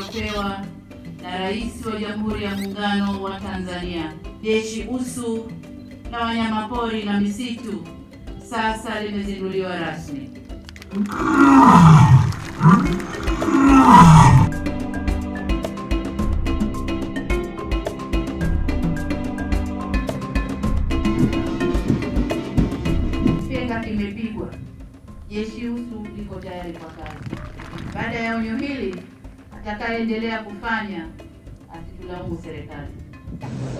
lililopewa na Rais wa Jamhuri ya Muungano wa Tanzania. Jeshi Usu la Wanyamapori na Misitu sasa limezinduliwa rasmi. Kipenga kimepigwa, jeshi Usu liko tayari kwa kazi. Baada ya onyo hili, atakayeendelea kufanya asitulaumu serikali.